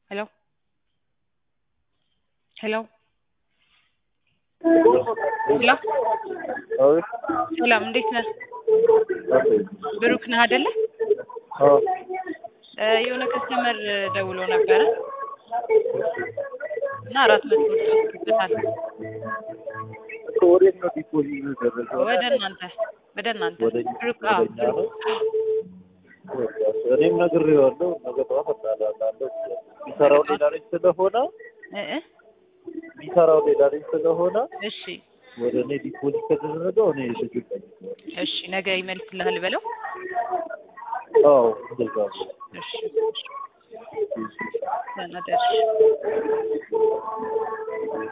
ሄሎ ሄሎ ሄሎ አቤት ሰላም እንዴት ነህ? አቤት ብሩክ ነህ አይደለ? አዎ እ የሆነ ከስተመር ደውሎ ነበረ እና አራት መቶ ብር ወስዶበታል። እኮ ወዴት ነው ዲፖዚት የተደረገው? ወደ እናንተ ወደ እናንተ ወደ ብሩክ አዎ ወደ እኛ ነው? እኔም ነግሬዋለሁ። ነገ ጠዋት እጣላለሁ። የሚሰራው ሌላ ልጅ ስለሆነ እ እ የሚሰራው ሌላ ልጅ ስለሆነ እሺ ወደ እኔ ዲፖዚት ከተደረገው እኔ ልጁ ጠይቀዋል። እሺ ነገ ይመልስልሃል በለው። አዎ እንደዛ ነው። እሺ ደህና ደርሽ